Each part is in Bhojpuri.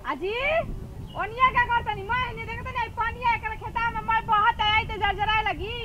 अजी ओनिया का करतनी मैं नहीं देखत नहीं पानी है कर खेता में मैं बहुत आई तो जरजराए लगी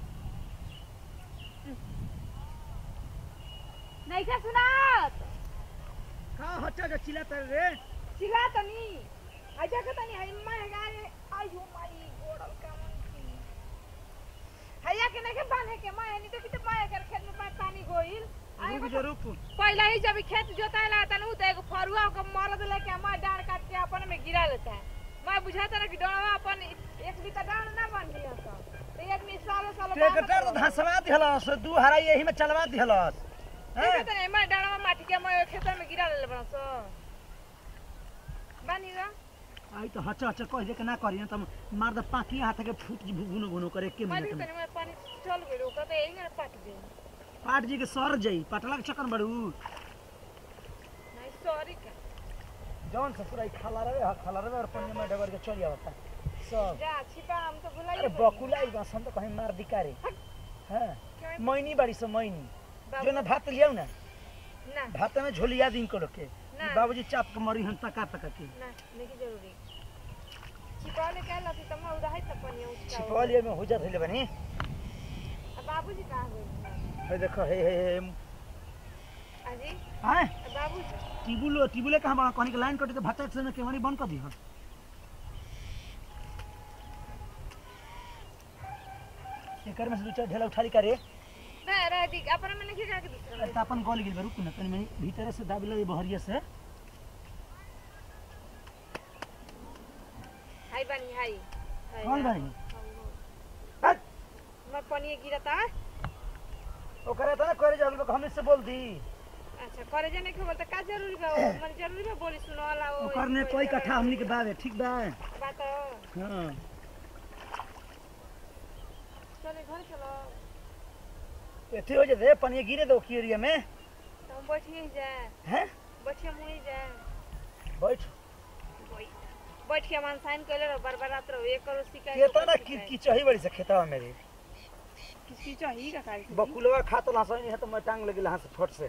नहीं का सुनात का हच्चा जो चिल्लाता रे चिल्ला तनी आजा का तनी है मैं गाए आई हो माई गोड़ल का हैया के नहीं के बांधे के मैं नहीं तो कि तो मैं कर खेत में पा- पानी गोइल आई रुक जो रुक पहला ही जब खेत जोताए ला तनु तो एगो फरुआ को मरद लेके मैं डांड काट के अपन में गिरा लेता है मैं बुझाता ना कि डोड़वा अपन एक बीता डांड ना बन लिया तो तो एक में सालो सालो ट्रैक्टर तो धसवा दिहलस दू हरा यही में चलवा दिहलस हैं देखत नहीं मैं डांडवा माटी के मैं खेत में गिरा ले बना सो बानी रा आई तो हच्चा हच्चा कह दे के ना करी त मार द पाकी हाथ के फूट जी भुनो भुनो करे के मैं मिनट भी में तनी मैं पानी चल गइल ओका तो यही ना पाट दे पाट जी के सर जाई पटला के चक्कर बड़ू नहीं सॉरी का जौन से पूरा खाला रहे हा खाला रहे और पन्ने में डबर के चल आवता सब जा छिपा हम तो भुला अरे बकुला ई बसन तो कहीं मार दिकारे हां मैनी बाड़ी से मैनी जो ना भात लियाऊ ना ना भात में झोलिया दिन को के ना। बाबूजी चाप के मरी हम तका तका के ना नहीं जरूरी छिपा ले कहला थी तमा उदाई त पानी उसका छिपवलिया में हो जात हले बनी अब बाबूजी कहाँ गए हे देखो हे हे हे अजी हां अब बाबूजी टिबुल टिबुले कहाँ बा कनी के लाइन कटे तो भात से केवानी बंद कर दी हां एकर में से दू चार ढेला उठाली करे ना रह दी अपन में नहीं जाके दूसरा त अपन गल गेल रुक न तनी मनी भीतर से दाबिल बहरिया से हाय बनी हाय हाय कौन हाय। बानी हाँ, मैं पानी गिरता ओकरे त ना करे जल हम से बोल दी अच्छा करे जाने के बोलता का जरूरी बा मन जरूरी बा बोली सुनो वाला ओ ओकर ने कोई कट्ठा हमनी के बावे ठीक बा बात हां चले घर चलो एथी हो जे पानी गिरे दो की एरिया में तो हम बैठिए ही जाए हैं बैठिए मुई जाए बैठ बैठ के मन साइन कर ले बार बार रात रहो एक करो शिकायत केतना की की चाही बड़ी से खेतवा मेरे किसी चाहिए का काई बकुलवा खात ला सही है तो मैं टांग लगे हां से फट से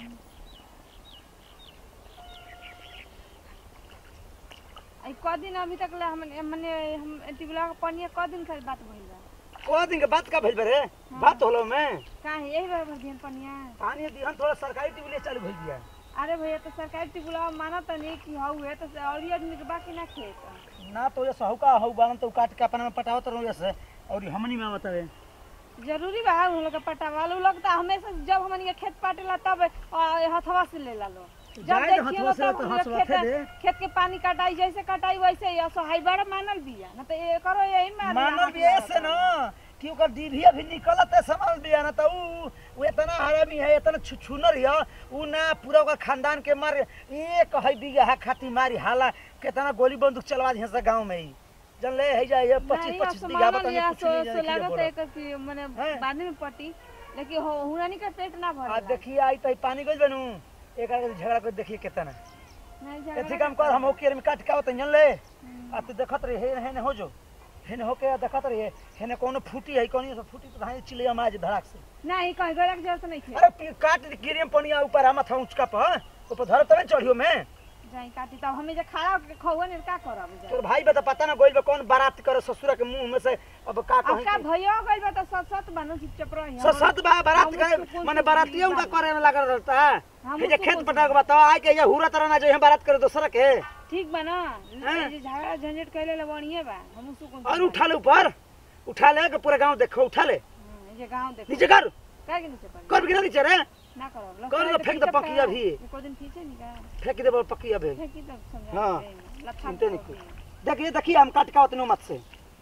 आई क दिन अभी तक ले हम मने हम टिबला के पानी क दिन खाली बात भइल बा को दिन के बात का भेल बरे बात होलो में काहे यही बार भर दिन पानिया पानी दिहन थोड़ा सरकारी टिबुले चालू भइल बिया अरे भैया तो सरकारी टिबला मानत नहीं कि हौ है तो और ही आदमी के बाकी ना खेत ना तो ये सहुका हउ बालन तो काट के अपना में पटावत रहो जैसे और हमनी में बतावे जरूरी बा उन लोग के पटावा उ लोग तो हमेशा जब हमन के खेत पाटेला तब आ, हथवा से ले ला लो जब जाए तो देखिए हथवा से तब तो उ लोग हथवा खेत दे खेत के पानी कटाई जैसे कटाई वैसे ही असहाय बड़ा मानल बिया ना तो ये करो यही में मानल भी ऐसे ना कि ओकर डीभी अभी निकलत है समझ बिया ना तो ऊ ऊ इतना हरामी है इतना छुछुनर है ऊ ना पूरा ओकर खानदान के मार एक है बिगहा खाती मारी हाला कितना गोली बंदूक चलवा दिया से गांव में ही जन ले है जाए पच्चीस पच्चीस बीघा बता नहीं कुछ नहीं जाने के लिए लागत बोला। है कि माने हैं? बाद में पटी लेकिन हो हुरानी का पेट ना भर आ देखिए आई तो पानी गइल बनू एक आगे झगड़ा कर देखिए कितना नहीं एथी झगड़ा काम कर हम ओके में काट के आवत जन ले आ तू देखत रही हे हेने हो जो हेने होके देखत रही हेने कोनो फूटी है कोनो से फूटी तो धाई चिले माज धड़ाक से नहीं कहीं गड़ा के जरूरत नहीं है अरे पी- काट दी गिरे में पनिया ऊपर हम था ऊंचका पर ऊपर धर तब चढ़ियो में जाई काटी तब हमें जे खड़ा होके खौवा ने का करब जा तोर भाई बता पता ना गोइल बा कौन बारात करे ससुरा के मुंह में से अब का अब का कहीं भयो गइल बा त सत सत बनो चुपचाप रही सत सत बा बारात हम करे सुकून माने से बारातियों जिंदगी का करे में लागल रहता है हम हे जे सुकून खेत से पटा के बताओ आए के ये हुरा तरह ना जो यहाँ बारात करे दूसरा के ठीक बा ना हैं? ये जे झगड़ा झंझट कैले ले बढ़िए बा हम सुकून से और उठा ले ऊपर उठा ले के पूरा गांव देखो उठा ले हाँ, ये जे गांव देखो नीचे कर का के नीचे पड़ी कर गिरा नीचे रे ना करो कर दो, फेंक दो पकिया भी। को दिन खींचे नहीं का फेंक दे पक्की अबे फेंकी तो समझा हाँ। लथा चिंता नहीं कोई देखिए देखिए हम काट का उतनो मत से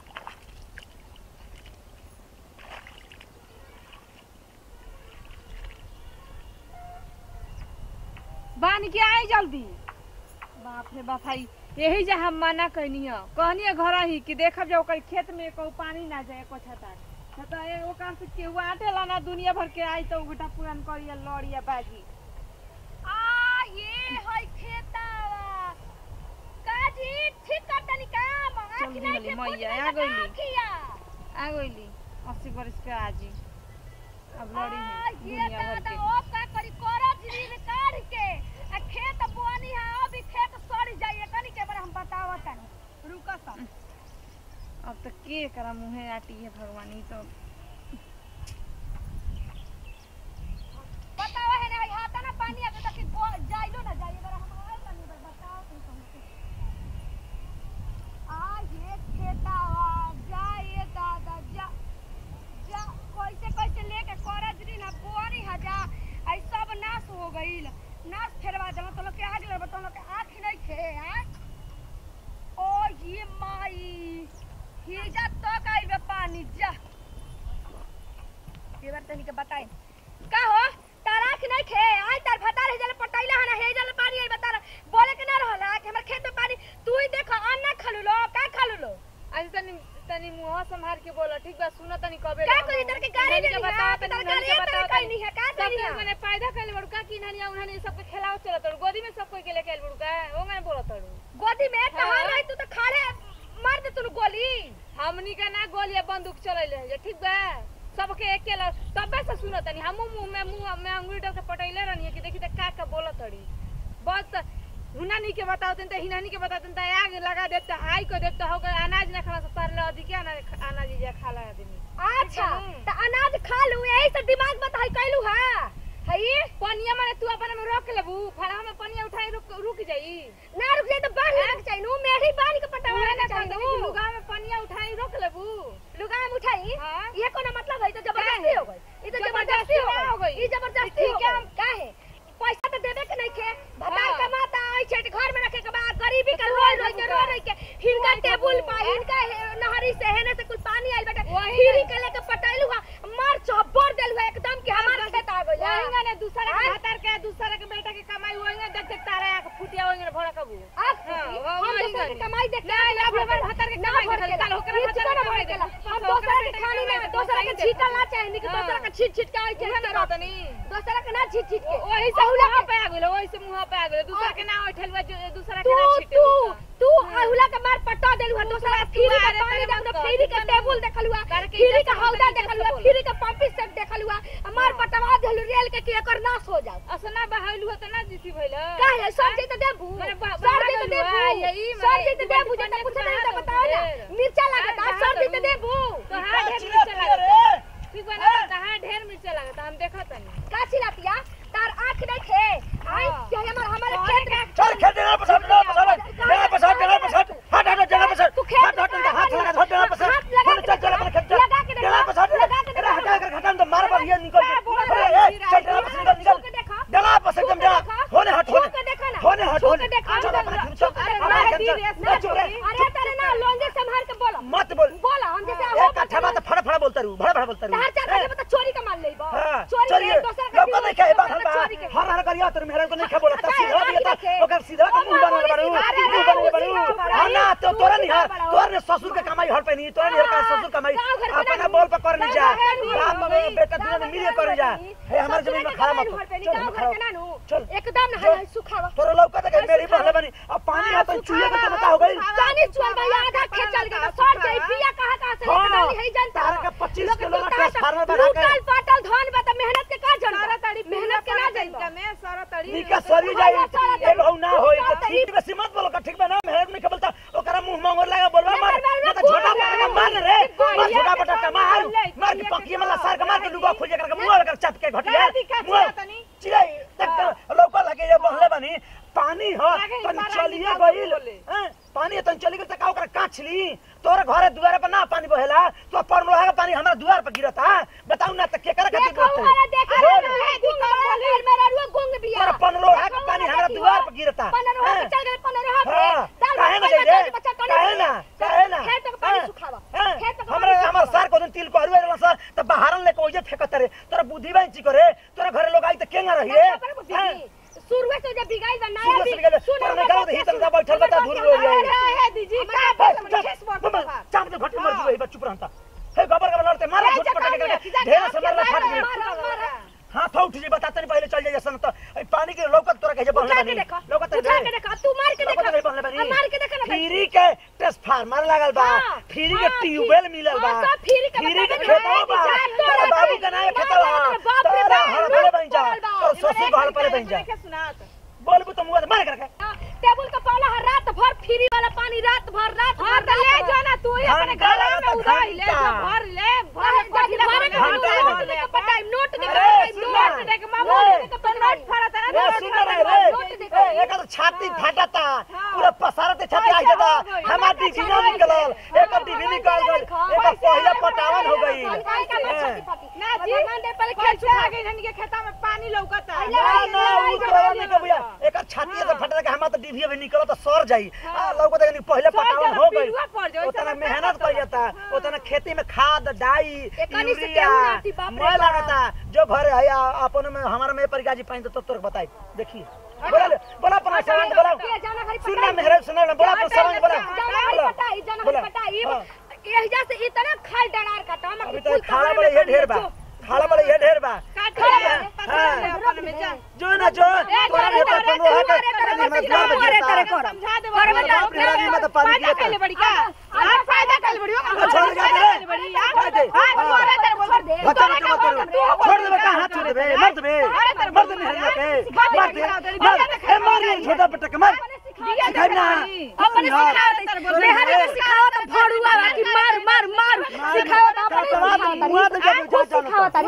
बान के आई जल्दी बाप रे बाप भाई यही जे हम मना कहनी है कहनी है घर ही कि देखब जो ओकर खेत में को पानी ना जाए को छता न तो ए ओकर से केहू आटेला ना दुनिया भर के आई तो गोटा पुरान करिया लड़िया बाजी आ ये है खेतावा काजी ठीक कर तनी काम आखी चल नहीं निकली के मैया, पुत आ नहीं गइली। आखिया आ गइली अस्सी बरस के आजी अब लड़ी आ है ये दुनिया भर दादा के ओ का करी करो जरी में काढ़ के आ खेत बोनी है अभी खेत सड़ जाइए कनी के बार अब तो के करा मुँहे आटी है भगवान ई तो बताओ है ना हाथ ना पानी आके तक गो जाइलो ना जाइए अगर हम आए पानी पर बताओ तुम हमसे आ ये खेतावा जा ये दादा जा जा कैसे कैसे लेके करजरी ना बोरी हजा आई सब नाश हो गईल नाश फेरवा देला तो लोग के आग लग तो लोग के आँख नहीं खे हैं ओ ये माई हिजा तो गई बे पानी जा ये बार तनी के बताई का हो ताराख नहीं खे आई तार भतार हेजल पटैला हना हेजल पानी आई बता बोले के ना रहला कि हमर खेत में पानी तू ही देख अन्न खलु लो का खलु लो आज तनी तनी मुंह संभाल के बोला ठीक बा सुनो तनी कबे का कोई इधर के गाड़ी नहीं नहीं बता है तार गाड़ी है कहीं नहीं है का नहीं है मैंने फायदा कर ले बड़का की ननिया उन्होंने सबके खिलाओ चला तड़ गोदी में सब कोई के लेके आइल बड़का वो मैंने बोला तड़ू गोदी में कहां हाँ। रही तू तो खाड़े मार दे तू गोली हमनी का ना गोलिया बंदूक चलैले है ठीक बा सबके एक के ल- तबे से सुनो तनी हमू मुंह में मुंह में अंगुली डाल के पटैले रहनी कि देखी त का का बोला तड़ी बस हुनानी के बताओ तन त हिनानी के बताओ तन त आग लगा देत त हाई को देत त हो गए अनाज ना खाना से तरले अधिक अनाज अनाज जे खाला आदमी अच्छा हम्म। त अनाज खा लू यही से दिमाग बता है कैलू है हई पनिया माने तू अपन में रोक लेबू फड़ा में पनिया उठाई रुक रुक जाई ना रुक जाए तो बांध लेके चाहिए नु मेढ़ी बांध के पटावा उहे लेके ना चाहिए कहत नु। कि लुगा में पनिया उठाई रोक लेबू लुगा में उठाई हाँ। ये कोनो मतलब है तो जबरदस्ती हो गई ये तो जबरदस्ती जबरदस्ती ना हो हो गई गई। ये जबरदस्ती ठीक हो है। गई काहे पैसा तो देबे के नहीं खे भतार हाँ। कमाता आई छे घर में रखे के बाद गरीबी का रोल रोल के रो रही के हिनका वही टेबुल सब पा है। हिनका हे- नहरी से हेने से कुल पानी आइल बेटा वही खीरी ना। के लेके पटाइलू हा मार चब्बर देलू हा एकदम कि हमार खेत आ गइल वहींगा ने दूसरा के हाँ। भातार के दूसरा के बेटा के कमाई वहींगा देख देख तारा आके फुटिया वहींगा भड़ा कबू आप हाँ, खुशी, वो- हम वही दूसरे के गनी। कमाई देख ना, ना, अपने अपन भतार के ना कमाई भर देखल, के चल, ओकरा ये भतार चीज़ के ना भर कमाई के देखल। हम ओकरा दूसरा के बेटा के खानी कमाई में देखल, दूसरा के ओकरा छीटल ना देखल। चाहिए नहीं कि हाँ। दूसरा के छीट छीट के आई उहे के ना तनी दूसरा के ना छीट छीट के वही से अहुला मुंह पे आ गेलो वही से मुंह पे आ गेलो दूसरा के ना उठल बा जो- दूसरा के तू ना छीटे तू दूसरा। तू अहुला के मार पटा देलु है दूसरा के फ्री का अरे पानी तेरे देखलु मुंह फ्री का का- टेबुल देखलु है तारे के फ्री इज्जत का से हौदा बोल, देखलु इज्जत है से फ्री का पंपिंग सेट देखलु है मार पटवा देलु रेल के कि एकर नाश हो जाओ असना बहाइलु त ना जीसी भइल काहे सर जी तो देबू मने बा- सर जी बाहर तो गइलु देबू है, यही सर मने जी तो तू देबू बड़ी जब पूछे बड़ी नहीं तो बात बताओ ना ढेर। मिर्चा लगता हाँ, सर जी तो हाँ, देबू तो हाँ ढेर चिल्ला मिर्चा पिया लागता रे। ठीक बा ना कहां ढेर मिर्चा लागता हम देखत तनी का चिल्लातिया तार आंख नहीं खे आई हाँ। क्या हमर हमारे कौन खेत में चल खेत जगह पर सब जगह पर सब जगह पर सब जगह पर सब हट हट जगह पर सब तू खेत हट हट में हाथ लगा हट जगह पर सब हाथ लगा चल के चल जगह पर खेत लगा के जगह पर सब लगा के अरे हटा कर खत्म तो मार पर ये निकल क्या बोल अरे रहा है? ए, चल जगह पर से निकल छू के निकल देखा। जगह पर से एकदम जा होने हट छू होने के देखा ना। होने हट छू होने के देखा। चल अपना खेत चल अरे अपना वाह, खेत वीर, चल ऐसा ना चुप रह अरे तारे ना लोंजे संभाल के बोलो मत बोल बोला हम जैसे एक कट्ठा बात फड़ फड़ बोलता रहू भड़ भड़ बोलता रहू चार चार बजे बता चोरी का माल लेबो हाँ, चोरी चलिए के दूसरा का लौका नहीं खाए बाहर दूसरा का बाहर चोरी के हर हर करिया तोर मेहरा को नहीं खा बोलता अरे, सीधा दिया रखे। तो ओकर सीधा का मुंह बनल बारू अरे, मुंह अरे, बनल बारू सीधा बारू। हां ना तो तोरा नहीं सीधा बारू। तोर ने ससुर के कमाई हर पे नहीं तोरा नहीं का ससुर कमाई गाँव घर के अपना ना बोल पर कर नहीं जा गाँव घर के राम ना में बेटा गाँव दुनिया में घर मिले के कर ना जा नहीं। हे हमार ससुर जमीन में के खड़ा कमाई मत घर पे नहीं, चल गाँव घर के ना नु। चल एकदम ना चल। है सुखावा तोरा लौका तक मेरी बहले बनी अब पानी हाँ, आता चुइया का सुखावा, तो बता हो गई पानी चुअल भैया आधा खेत चल गया सर गई पिया कहां कहां से लेके हाँ, डाली है जानता तारा हो। का 25 लोग किलो का टूटा- ट्रांसफार्मर बना के- टूटल पाटल धान बा त मेहनत के का जन सारा तड़ी मेहनत के ना जाइबा जाइबा में सारा तड़ी निका सरी जाई हाँ, सारा ए बहु ना होई सारा तो ठीक बेसी मत बोलो का ठीक बा ना मेहनत नहीं बोलता ओकरा मुंह मंगोर लगा बोलवा नहीं, मार नहीं, ना तो नहीं, छोटा नहीं, बटा नहीं, मार रे नहीं, मार नहीं, छोटा नहीं, बटा का नहीं, मार नहीं, मार नहीं, के पकिए नहीं, में सार का मार के नहीं, लुगा खोजे कर मुंह लगा चाप के घटिया हाँ, दिक्कत मुंह छिया तनी। चिड़ै तक लौका लगे ये बहले बनी पानी ह लागे तन बारा चलिए निकाल के गइल बोले। हैं? पानी तन चली गइल त का ओकरा काछली तोरे घरे दुआरे पर ना पानी बहेला तो पर लोहा का पानी हमरा दुआर पर गिरता बताऊ ना त केकरा खातिर देखो बोलते वाला देखो बोल। है गुंग घर में ररुआ गुंग बिया तोरा पन लोहा का पानी हमरा दुआर पर गिरता पन रोहा हैं? पे चल गए पन रोहा पे हाँ, दाल काहे ना भात जाइए? बच्चा- बच्चा कौन काहे ना? काहे ना? खेत का पानी हाँ, सुखावा हाँ, खेत का हमरा पानी हमर सुखावा। सार को दिन तिल को हरुआ रहला सर त बहारन लेके ओजे फेकत रे तोरा बुद्धि बांची करे तोरा घरे लोग आई त केंगा रही रे हाँ? शुरुए से जब बिगाई बा नया शुरू से भी बिगाइल, सुन तोरा हमर निकालो बात तो के हितन सुन। सा बैठल बता हमर धुर बात रो के जाई। सुन। है दीजी का हे, बोल चुप, खेस बोल बबा, बाबा चाप दे घटी मर हाँ। जुए बा चुप रहता हे गबर गबर लड़ते मारा ए, झुट जका पटक में, के सीधा ढेर काट से के मारला फाट मारो, गई मारो, मारो। हाथ उठ जी बताते नहीं पहले चल जाइए सन तो ए, पानी के लौकत तोरा कहे बहले उठा के बनी देखो लौकत उठा के देखो तू मार के लौकत नहीं बहले देखो बनी मार के देखो ना भाई। फ्री के ट्रांसफार्मर लागल बा हाँ, फ्री हाँ, के ट्यूबवेल फ्री- मिलल बा हाँ, सब फ्री के फ्री बता के दे, खेतवा बा जा, तोरा तोरा बाबू के- के नाम ना, खेतवा ना, ना, बाप रे तोरा बाप, हर भले लोग बन जा पड़ल बा। और ससुर घर पहले बन जा के सुनात बोलबू तो मुंह मार करके टेबुल का पाला हर रात भर फ्री वाला पानी रात भर रात हां भर तो ले रात भर। जा ना तू ही धान अपने काला छाती फाटता हाँ। पूरा पसारते छाती आ कैसे जाता हो गई? हमार डिभी ना निकलल एक डिभी निकल गई एक पहले पटावन हो गई ना जी कैसे आ गई धनी के खेता में पानी लौकता ना ना उ तोरा नहीं के भैया एक छाती से फटला के हमार तो डिभी अभी निकल तो सर जाई आ लौको तक पहले सर पटावन जाला, हो गई पिलुआ पड़ जाई, उतना ओइसे मेहनत कर जाता हाँ। उतना खेती में खाद डाई एकनी से यूरिया केहू नाती, बाप रे मैं बाप। लगता जो घर है या अपन में हमारा में परिगाजी पाइन तो तोर बताई देखिए बोला बोला अपना सवाल बोला सुनना मेहरा सुनना ना बोला अपना सवाल बोला बोला हाँ। अभी तो खाला बड़े ये ढेर बा खाला बड़े ये ढेर बा काट हाँ। ले पसार ले अपन में जा जो ना जो तोरा नहीं तो अपन रोहा के तनी में मार दे समझा दे अरे बेटा, अपने राजी में तो पानी फायदा गिरता। कैले बड़ी का हां फायदा कैले बड़ी हाँ, छोड़ दे, छोड़ दे। बड़ी छोड़ दे। हां हाँ। छोड़ दे बोल दे बच्चा बच्चा मत करो छोड़ दे बेटा हाथ छोड़ दे मर दे मर दे मेहरा के मार दे मार ए मार ये छोटा बेटा के मार सिखाई ना अपने सिखावत मेहरी के सिखावत भड़ुआ बाकी मार मार मार सिखावत अपने सिखावत सिखावत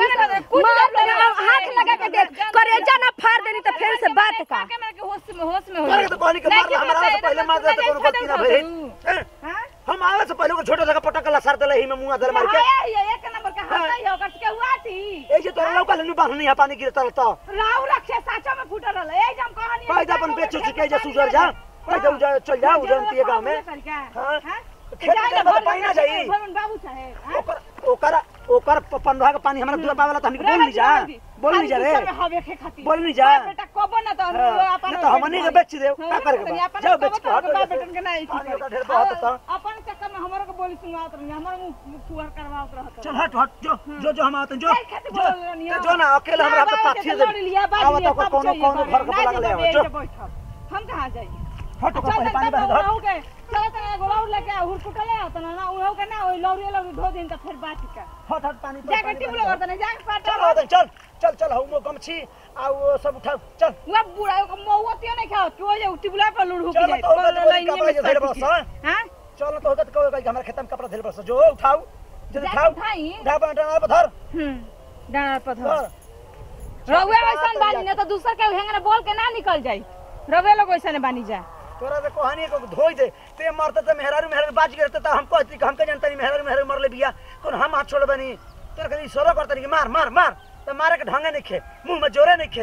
मार हाथ लगा के देख करेजा ना फाड़ देनी तो फिर से बात का के मेरे के होश में होश में हो तोरा के तो कहनी के मार हमरा से पहले मार दे तो कोनो गलती ना भई हां हम आवे से पहले को छोटा सा पटक ला सर दले ही में मुंह दल मार के ये एक नंबर का हाथ है ओकर के हुआ थी ए जे तोरा लौका लनु बांधनी है पानी गिरता रहता राव रखे साचा में फूटल रहल ए जम कहानी पैदा अपन बेचो छिके जे सुजर जा पैदा उजा चल जा उजरती गांव में हाँ। खेत में तो पानी ना जाई। बाबू साहेब ओकर ओकर ओकर प- पंद्रह का पानी हमरा दूर पावेला त हमनी के बोल नहीं जा बोल नहीं जा रे हवे के खातिर बोल नहीं जा बेटा कबो ना तो हाँ, अपन नहीं तो हमनी के बेच देव का करे के बा? जाओ बेच के हट बाप बेटन के नहीं पानी का ढेर बहुत होता अपन चक्कर में हमरो के बोली सुनावत रही हमरो मुंह फुहर करवावत रहत चल हट हट जो जो जो हम आते हैं, जो नहीं, खेत जो बोल रही हो। जो ना अकेले हमरा के पाछी दे आवा तो ओकर कोनो कोनो घर के बला ले आओ जो हम कहां जाई हट ओकर पहले पानी बहा दे, हट के चल तना गोलाउ लेके हुर कुटले तना ना उहो के ना ओइ लौरी लौरी धो दिन त फिर बात का हट हट पानी पर, जाके पानी टिबलो बहा दे। करतने जाके चल पाटा आते हैं, चल चल चल हम गमछी आ वो सब उठा चल उहा बुढ़ा को मौवा तियो नहीं खाओ तू जे टिबला पर लुढ़ चलो जाए तो होगा तो वही कपड़ा जो धैले बस, हाँ? हां चल तो होगा तो कहो कि हमरा खेत में कपड़ा धैल बस जो उठाओ जल्दी जाके उठाओ उठाई। ढापा डाल पर धर हम्म डाना पर धर धर रउए वैसन बानी ना तो दूसर के हेंगने बोल के ना निकल जाई रउए लोग वैसन बानी जा तोरा से कहानी को धोई दे ते मरते तो मेहरारू मेहरारू बाज गिरते तो हम कहती कि हमके जानता नहीं मेहरारू मेहरारू मरले बिया कौन हम हाथ छोड़ बनी तोरा कहीं इशारा करता नहीं कि मार मार मार तो मारे के ढंगे नहीं खे मुंह में जोरे नहीं खे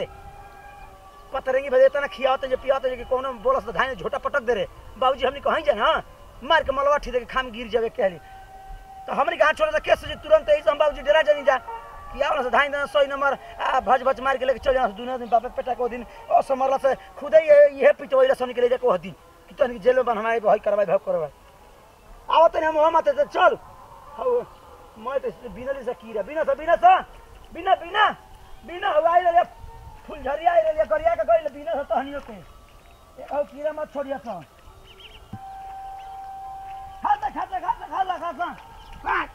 पतरेंगी भजे इतना खियावते जो पियावते जो कि कोनो बोलस तो धाने झोटा पटक दे रे बाबूजी हमनी कहीं जाए हाँ मार के मलवा ठीक दे के खाम गिर जावे कहली तो हमनी के हाथ छोड़े तो केस जी तुरंत ऐसे हम बाबूजी डेरा जानी जा कि आवला से धाइन देना सही नंबर आ भज भज मार के लेके चल जाना दुनिया दिन बापे पेटा को दिन असमरला से खुदे ये ये पिटवैला सन के ले जाके वो दिन कि तन जेल में बनवाए भाई करवाए भाव करवाए आवत नहीं हम हम आते थे चल हौ मैं तो बिना से कीरा बिना से बिना से बिना बिना बिना हो आई रे फूल झरिया आई रे करिया के गइल बिना से तहनियो के ए औ कीरा मत छोड़िया तो खाता खाता खाता खाता खाता बात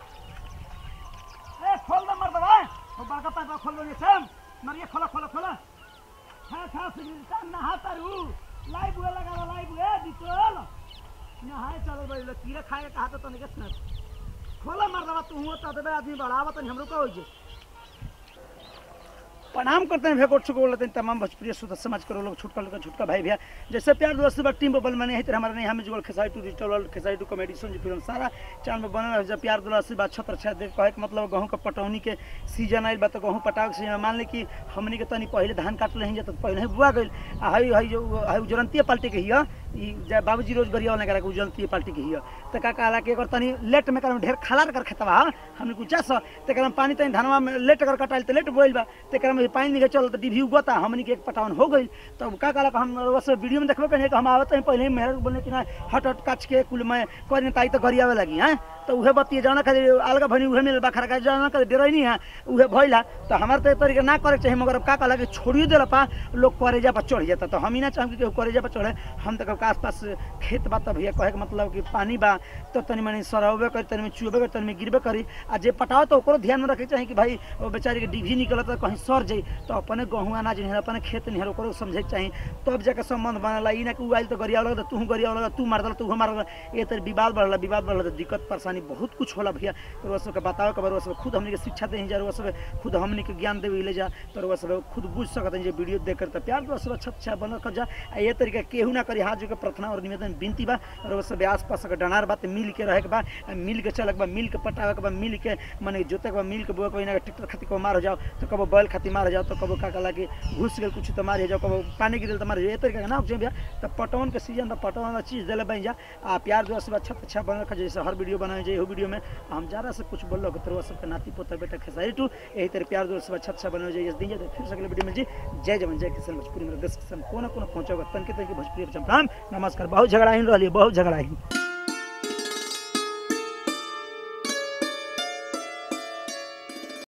ए खोल दे मर दबा वो बड़का पाइप खोल दो ये सब मरिए खोला खोला खोला खा खा सिगरेट नहा तारू लाइव हुए लगा लाइव हुए बिचोल नहाए चलो भाई लोग कीड़ा खाए के कहा तो तनिक सुन खोला मर दबा तू हुआ तो दबे आदमी बढ़ावा तनी हमरो का हो जे प्रणाम करते हैं भेकोट छुको लेते हैं तमाम भोजपुरी सुध समाज करो लोग छुटका लोग छुटका भाई भैया जैसे प्यार दोस्त बा टीम बबल मैंने तरह हमारे नहीं हमें Jugal Khesari two digital world Khesari two comedy सुन जी फिल्म सारा चैनल में बनल है जब प्यार दोस्त बात छत्र छा देख कहे के मतलब गहूं का पटौनी के सीजन आइल बा तो गहूं पटाव के सीजन मान ले कि हमनी के तनी पहले धान काट रही जा तो पहले ही बुआ गइल आ हई हई जो हई उजरंती पार्टी के हिया ई जा बाबूजी रोज गरिया वाला करा के उजरंती पार्टी के हिया तो का कहला के एकर तनी लेट में कर ढेर खलार कर खेतवा हमनी कुछ सा तेकर में पानी तनी धनवा में लेट कर कटाइल तो लेट बोइल बा तेकर में पानी निकल चल तो डिभी उगता हमनी के एक पटावन हो गइल तब का कहला कि हम बस वीडियो में देखबे कहीं कि हम आवत हैं पहले ही मेहर बोले कि ना हट हट काच के कुल में करें ताई तो गरियावे लगी हैं तो उहे बतिए जाना खाली अलगा भनी उहे मिल बखरा का जाना खाली डेरई नहीं है उहे भइला तो हमार तो ए तरीके ना करे के चाहिए मगर अब का कहला कि छोड़ियो देला पा लोग करेजा पर चढ़ जाता तो हम ही ना चाहम कि केहू करेजा पर चढ़े हम तो के आसपास खेत बा त भैया कहे के मतलब कि पानी बा तो तनी मनी सरहबे करी तनी में चुबे करी तनी में गिरबे करी आ जे पटाओ तो ओकरो ध्यान में रखे के चाही कि भाई वो बेचारी के डिभी निकलत कहीं सर जाई तो अपने गहूँ अनाज निहर अपने खेत निहर ओकरो समझे के चाही तब जाके संबंध बनला ई ना कि उ आइल तो गरिया लगा तू गरिया लगा तू मार दल तू मार दल ये तर विवाद बढ़ला विवाद बढ़ला तो दिक्कत परेशानी बहुत कुछ होला भैया तो वो सबके बताओ के वो सब खुद हमनी के शिक्षा दे जा वो सब खुद हमनी के ज्ञान देवे ले जा तो वो सब खुद बुझ सकत हैं जे वीडियो देख कर तो प्यार तो सब अच्छा अच्छा बन कर जा आ ये तरीका केहू ना करी हाथ जो के प्रार्थना और निवेदन विनती बा और वो सब आस पास के डनार बात मिल के रहे के बा आ मिल के चलक बा मिल के पटावे के बा मिल के माने जोते के बा मिल के बुआ कोई ना ट्रैक्टर खातिर को मार हो जाओ तो कबो बैल खातिर मार हो जाओ तो कबो का कला के घुस गेल कुछ तो मार हो जाओ कबो पानी गिरल तो मार हो जाओ ये तरीका के ना उपजे भैया तो पटवन के सीजन तो पटवन वाला चीज देले बन जा आ प्यार जो सब अच्छा अच्छा बन रखा जैसे हर वीडियो बनाए जाए वीडियो में हम जरा से कुछ बोल रहे तो सबके नाती पोता बेटा खेसारी टू यही तरह प्यार जो सब अच्छा अच्छा बनाए जाए दिन जाए फिर से अगले वीडियो में जी जय जवान जय किसान भोजपुरी मेरे देश किसान कोना कोना पहुंचा तन के तन के भोजपुरी प्रणाम नमस्कार बहुत झगड़ा ही रही बहुत झगड़ा ही